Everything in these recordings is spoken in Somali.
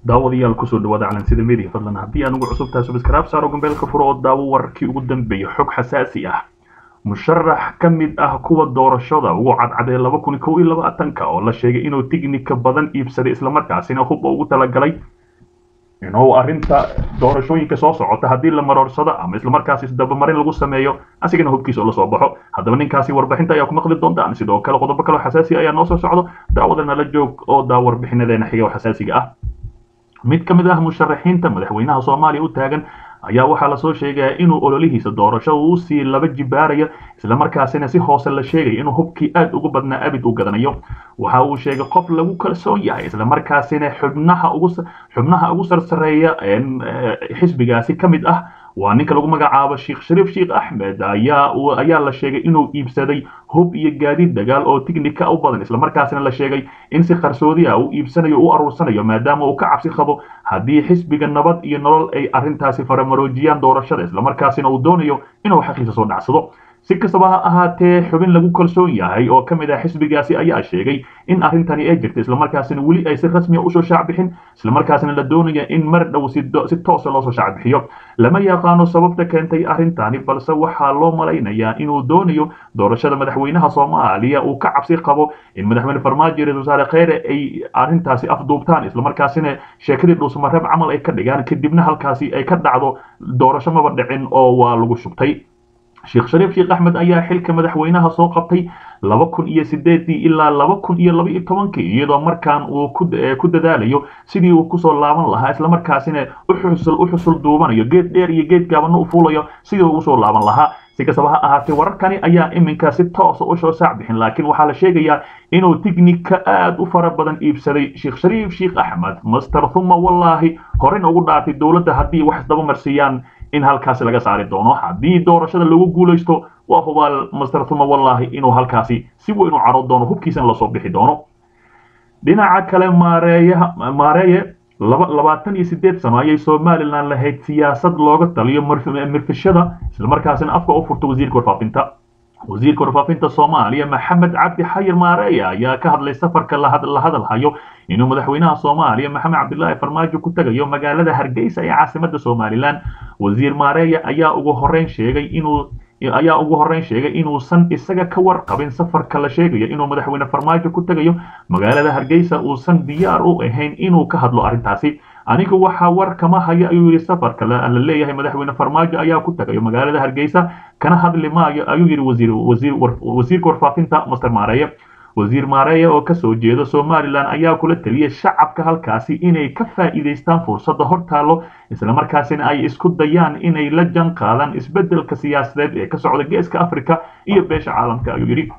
daawadayaal kusoo dhawaada calansida media fadlan haddii aan ugu cusub tahay subscribe saaro gambeelka furo oo daawo wararkii ugu dambeeyay xog xasaasi ah musharax ka mid ah kuwa doorashada ugu cadcadee laba kun kow iyo labaatanka oo la sheegay inuu tignika badan iibsaday islamarkaasina hubba ugu talagalay inuu arrinta doorashooyinka soo socota haddii la maroorsado ama islamarkaasi isdabamarin lagu sameeyo asigana hubkiisa oo lasoo baxo haddaba ninkaasi warbixinta ayaa ku maqli doontaan sidoo kale qodobo kale oo xasaasi ayaa noo soo socdo daawada nala joog oo daa warbixinadeena xiga oo xasaasiga ah mid ka mid ah musharaxiinta madaxweynaha soomaaliya u taagan ayaa waxaa lasoo sheegaya inuu ololihiisa doorasho uu sii laba jibaarayo islamarkaasina si hoose la sheegaya inuu hubkii aad ugu badnaa abid u gadanayo waxa uu sheegay qof lagu kalsoon yahay islamarkaasina xubnaha ugu xubnaha ugu sarsareeya xisbigaasi ka mid ah waa ninka lagu magacaabo sheekh shariif sheekh axmed ayaa ayaa la sheegay inuu iibsaday hub iyo gaadiid dagaal oo tignika u badan islamarkaasina la sheegay in si qarsoodi ah uu iibsanayo u aruursanayo maadaama uu ka cabsi qabo haddii xisbiga nabad iyo nolol ay arrintaasi faramaroojiyaan doorashada islamarkaasina uu doonayo inuu xaqiisa soo dhacsado si kastaba ha ahaatee xubin lagu kalsoon yahay oo ka mid ah xisbigaasi ayaa sheegay in arrintani ay jirta islamarkaasina weli ay si rasmiya usoo shaacbixin islamarkaasina la doonaya in mar dhow si toosa loosoo shaacbixiyo lama yaqaano sababta keentay arrintani balse waxaa loo malaynayaa inuu doonayo doorashada madaxweynaha soomaaliya uu ka cabsi qabo in madaxweyne farmaajo ra wasaare kheyre ay arrintaasi afduubtaan islamarkaasina sheekadii dhuusmareeb camal ay ka dhigaan kadibna halkaasi ay ka dhacdo doorasho maba dhicin oo waa lagu shubtay sheekh shariif sheekh axmed ayaa xilka madaxweynaha soo qabtay laba kun iyo sideedii ilaa laba kun iyo laba iyo tobankii iyadoo markaan uu ku dadaalayo sidii uu kusoo laaban lahaa islamarkaasina uxusul u xusul duubanayo geed dheer iyo geed gaabana u fuulayo sidii uu usoo laaban lahaa si kastaba ha ahaatee wararkani ayaa iminka si toosa usoo saacbixin laakiin waxaa la sheegayaa inuu tignika aad u fara badan iibsaday sheekh shariif sheekh axmed master thuma wallaahi horena ugu dhaartay dowladda haddii wax isdaba marsiiyaan in halkaasi laga saari doono haddii doorashada lagu guulaysto waa hubaal master thuma wallaahi inuu halkaasi si weyn u caro doono hubkiisana lasoo bixi doono dhinaca kale maareeyaha maareeye laba labaatan iyo sideed sano ayay somalilan lahayd siyaasad looga taliyo mirfishada islamarkaasina afka u furta wasiirka warfaafinta wasiirka warfaafinta soomaaliya maxamed cabdi xayir maareeya ayaa ka hadlay safarka la hadalhayo inuu madaxweynaha soomaaliya maxamed cabdilaahi farmaajo ku tegayo magaalada hargeysa ee caasimada somalilan wasiir maareeya ayaa ugu horeyn sheegay inuu ayaa ugu horeyn sheegay inuusan isaga ka warqabin safarka la sheegayo inuu madaxweyne farmaajo ku tegayo magaalada hargeysa uusan diyaar u ahayn inuu ka hadlo arrintaasi anigu waxaa war kama hayo ayuu yidhi safarka la leeyahay madaxweyne farmaajo ayaa ku tagayo magaalada hargeysa kana hadli maayo ayuu yidhi wasiir wasiir wasiirka warfaafinta master maareeye wasiir maareeye oo kasoo jeeda somalilan ayaa kula taliyay shacabka halkaasi inay ka faa'iidaystaan fursadda hortaalo islamarkaasina ay isku dayaan inay la jan qaadaan isbeddelka siyaasadeed ee ka socda geeska africa iyo beesha caalamka ayuu yidhi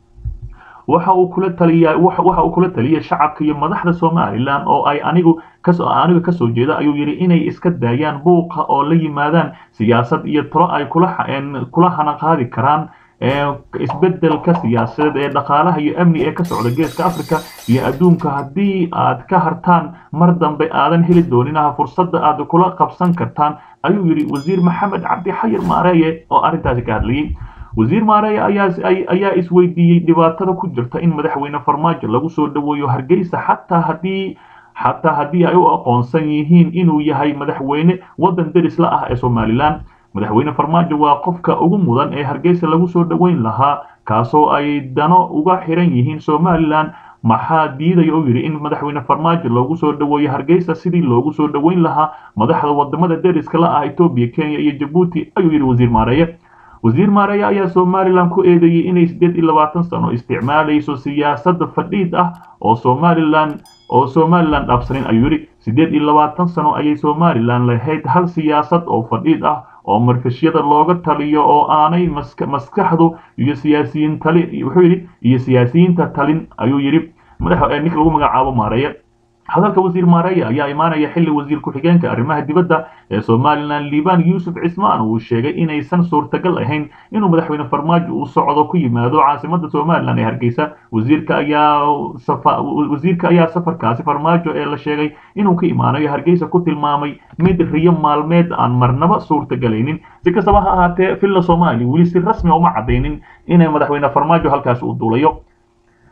waxa uu kula taliya waxa uu kula taliyay shacabka iyo madaxda somalilan oo ay anigu kasoo aniga kasoo jeeda ayuu yidhi inay iska daayaan buuqa oo la yimaadaan siyaasad iyo talo ay kula kula hana qaadi karaan isbeddelka siyaasadeed ee dhaqaalaha iyo amni ee ka socda geeska africa iyo adduunka haddii aad ka hartaan mar dambe aadan heli dooninaha fursadda aad kula qabsan kartaan ayuu yidhi wasiir maxamed cabdi xayir maareeye oo arrintaasi ka hadlayay wasiir maareeye ayaa isweydiiyey dhibaatada ku jirta in madaxweyne farmaajo lagu soo dhaweeyo hargeysa xataa haddii xataa haddii ay u aqoonsan yihiin inuu yahay madaxweyne waddan derisla ah ee somalilan madaxweyne farmaajo waa qofka ugu mudan ee hargeysa lagu soo dhoweyn lahaa kaasoo ay dano uga xiran yihiin somalilan maxaa diidaya oo yidhi in madaxweyne farmaajo loogu soo dhoweeyo hargeysa sidii loogu soo dhoweyn lahaa madaxda wadamada deriska la ah etoobiya kenya iyo jabuuti ayuu yidhi wasiir maareeye wasiir maareeye ayaa somalilan ku eedeeyey inay siddeed iyo labaatan sano isticmaalayso siyaasada fadhiid ah oo somalilan oo somalilan dhaafsanin ayuu yidhi siddeed iyo labaatan sano ayay somalilan lahayd hal siyaasad oo fadhiid ah oo marfishyada looga taliyo oo aanay maskaxdu iyo siyaasiyiin tali wuxuu yidhi iyo siyaasiyiinta talin ayuu yidhi madax ninka lagu magacaabo maareeye hadalka wasiir maareeye ayaa imaanaya xilli wasiir ku-xigeenka arrimaha dibadda ee somalilan liban yuusuf cismaan uu sheegay inaysan suurtagal ahayn inuu madaxweyne farmaajo uu socdo ku yimaado caasimada somalilan ee hargeysa wasiirka ayaa wasiirka ayaa safarkaasi farmaajo ee la sheegay inuu ka imaanayo hargeysa ku tilmaamay mid riyo maalmeed aan marnaba suurtagelaynin si kastaba ha ahaatee villa soomaaliya weli si rasmi uma cadaynin inay madaxweyne farmaajo halkaasi u duulayo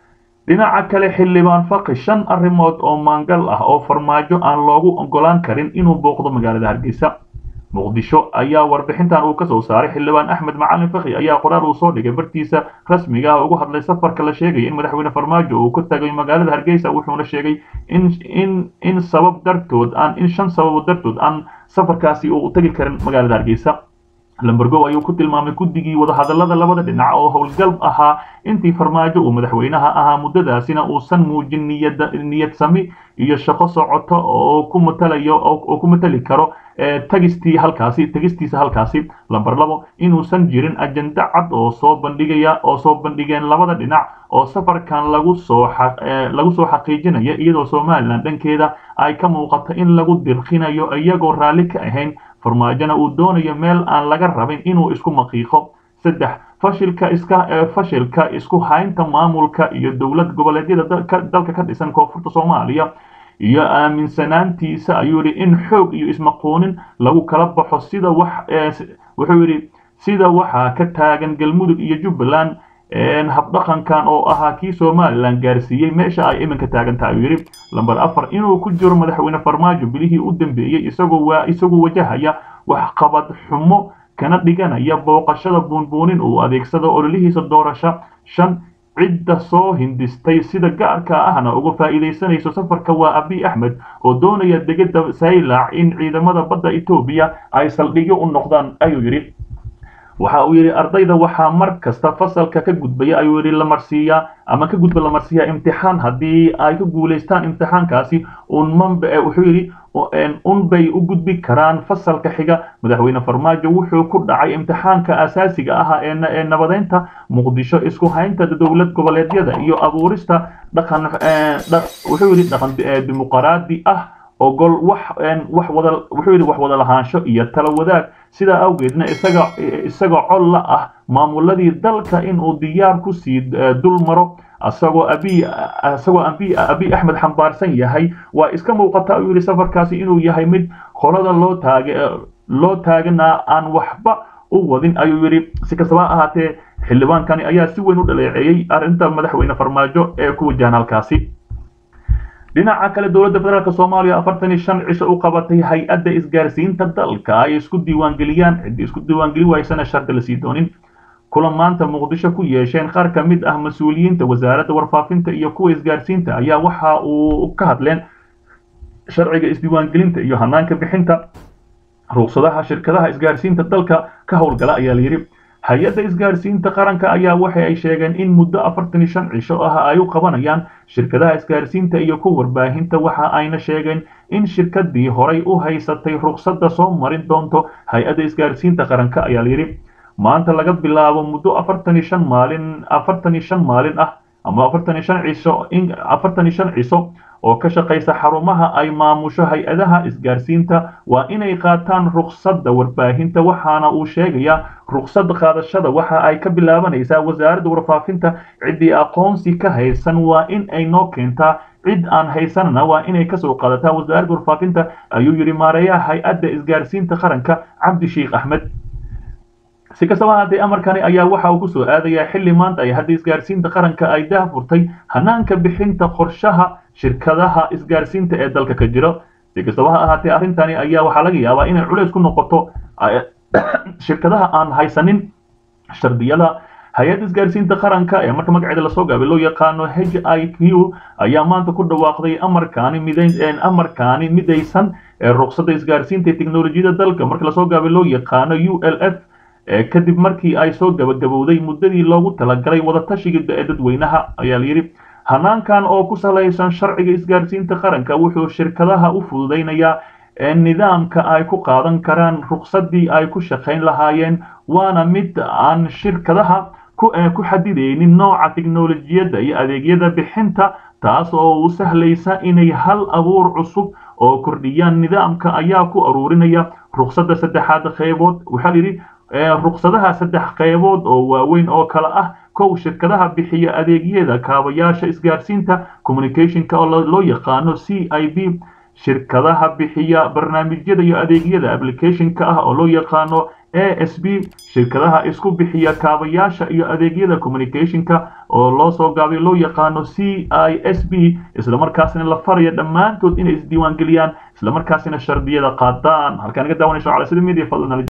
dhinaca kale xildhibaan faqi shan arrimood oo maangal ah oo farmaajo aan loogu ogolaan karin inuu booqdo magaalada hargeysa muqdisho ayaa warbixintan uu ka soo saaray xildhibaan axmed macalin fakhi ayaa qoraal uu soo dhigay bartiisa rasmiga ah ugu hadlay safarka la sheegaya in madaxweyne farmaajo uu ka tagay magaalada hargeysa wuxuuna sheegay in in in sabab dartood aan in shan sababo dartood aan safarkaasi uu tagi karin magaalada hargeysa lambergow ayuu ku tilmaamay guddigii wadahadalada labada dhinac oo howlgal ahaa intii farmaajo uu madaxweynaha ahaa muddadaasina uusan muujin niyad niyad sami iyo shaqo socoto oo ku matalayo oo ku matali karo tagistii halkaasi tegistiisa halkaasi lamber labo inuusan jirin ajenda cad oo soo bandhigaya oo soo bandhigeen labada dhinac oo safarkan lagu soo lagu soo xaqiijinaya iyadoo somalilan dhankeeda ay ka muuqato in lagu dirqinayo iyagoo raalli ka ahayn farmaajona uu doonayo meel aan laga rabin inuu isku maqiiqo saddex fashilka iska fashilka isku haynta maamulka iyo dowlad goboleedyada dalka ka dhisan koonfurta soomaaliya iyo aaminsanaantiisa ayuu yidhi in xoog iyo ismaquunin lagu kala baxo sida wax wuxuu yidhi sida waxaa ka taagan galmudug iyo jubbaland habdhaqankan oo ahaa kii somalilan gaarsiiyey meesha ay iminka taagan tahay ayuu yidhi lamber afar inuu ku jiro madaxweyne farmaajo bilihii u dambeeyey isagoo waa isagoo wajahaya waxqabad xumo kana dhiganaya booqashada buunbuunin uu adeegsado ololihiisa doorasho shan cidda soo hindistay sida gaarka ahna uga faa'iidaysanayso safarka waa abiy axmed oo doonaya degada saylac in ciidamada badda etoobiya ay saldhigyo u noqdaan ayuu yidhi waxa uu yidhi ardayda waxaa mar kasta fasalka ka gudbaya ayuu yidhi la marsiiyaa ama ka gudba la marsiiyaa imtixaan haddii ay ku guulaystaan imtixaankaasi unmanba wuxuu yidhi unbay u gudbi karaan fasalka xiga madaxweyne farmaajo wuxuu ku dhacay imtixaanka asaasiga ah ee nabadeynta muqdisho isku haynta dowlad goboleedyada iyo abuurista dhaqan wuxuu yidhi dhaqan dimuqraadi ah ogol wax wax wada wuxuu yidhi wax wada lahaansho iyo tala wadaag sidaa awgeedna isaga isaga col la ah maamuladii dalka inuu diyaar ku sii dul maro asagoo abiy asagoo abiy abiy axmed xambaarsan yahay waa iska muuqata ayuu yidhi safarkaasi inuu yahay mid qolada loo taage loo taaganaa aan waxba u wadin ayuu yidhi si kastaba ahaatee xildhibaankani ayaa si weyn u dhaleeceeyey arrinta madaxweyne farmaajo ee ku wajahan halkaasi dhinaca kale dowladda federaalk soomaaliya afartan iyo shan cisho u qabatay hay-adda isgaarsiinta dalka ay isku diiwaangeliyaan ciddii isku diiwaangeli waysana shardi lasii doonin kulan maanta muqdisho ku yeesheen qaar ka mid ah mas-uuliyiinta wasaaradda warfaafinta iyo kuwa isgaarsiinta ayaa waxa uu ka hadleen sharciga isdiiwaangelinta iyo hanaanka bixinta ruqsadaha shirkadaha isgaarsiinta dalka ka howlgala ayaa layidhi hay-adda isgaarsiinta qaranka ayaa waxa ay sheegeen in muddo afartan iyo shan cisho ah ay u qabanayaan shirkadaha isgaarsiinta iyo ku warbaahinta waxa ayna sheegeen in shirkadii horay u haysatay ruqsadda soo marin doonto hay-adda isgaarsiinta qaranka ayaa layidhi maanta laga bilaabo muddo afartan iyo shan maalin afartan iyo shan maalin ah ama afartan iyo shan ciso afartan iyo shan ciso oo ka shaqaysa xarumaha ay maamusho hay-adaha isgaarsiinta waa inay qaataan ruqsadda warbaahinta waxaana uu sheegayaa ruqsad qaadashada waxa ay ka bilaabanaysaa wasaaradda warfaafinta ciddii aqoonsi ka haysan waa in ay noo keentaa cid aan haysanana waa inay kasoo qaadataa wasaaradda warfaafinta ayuu yidhi maareeyaha hay-adda isgaarsiinta qaranka cabdi sheikh axmed si kastaba haddee amarkani ayaa waxa uu kusoo aadayaa xilli maanta ay hadda isgaarsiinta qaranka ay daahfurtay hanaanka bixinta qorshaha shirkadaha isgaarsiinta ee dalka ka jiro si kastaba ha ahaatee arrintani ayaa waxaa laga yaabaa inay culays ku noqoto shirkadaha aan haysanin shardiyada hay-adda isgaarsiinta qaranka ee marka magaceeda lasoo gaabay loo yaqaano h i q ayaa maanta ku dhawaaqday amarkaani midayn amarkaani midaysan ee ruqsadda isgaarsiinta ee teknolojiyada dalka marka lasoo gaabay loo yaqaano u l f kadib markii ay soo gabagabowday muddadii loogu talagalay wadatashiga ee dadweynaha ayaa layidhi hanaankan oo ku salaysan sharciga isgaarsiinta qaranka wuxuu shirkadaha u fududaynayaa nidaamka ay ku qaadan karaan ruqsaddii ay ku shaqayn lahaayeen waana mid aan shirkadaha ku xadidaynin nooca teknolojiyadda iyo adeegyada bixinta taas oo u sahlaysa inay hal abuur cusub oo kordhiyaan nidaamka ayaa ku aruurinaya ruqsadda saddexaad qeybood waxaa layidhi ruqsadaha saddex qeybood oo waaweyn oo kale ah kow shirkadaha bixiya adeegyada kaabayaasha isgaarsiinta communicationka oo loo yaqaano c i b shirkadaha bixiya barnaamijyada iyo adeegyada applicationka ah oo loo yaqaano a s b shirkadaha isku bixiya kaabayaasha iyo adeegyada communicationka oo loo soo gaabay loo yaqaano c i s b islamarkaasina la faraya dhammaantood inay isdiiwaangeliyaan islamarkaasina shardiyada qaadaan halkaan naga daawanayso cala sida media fadlan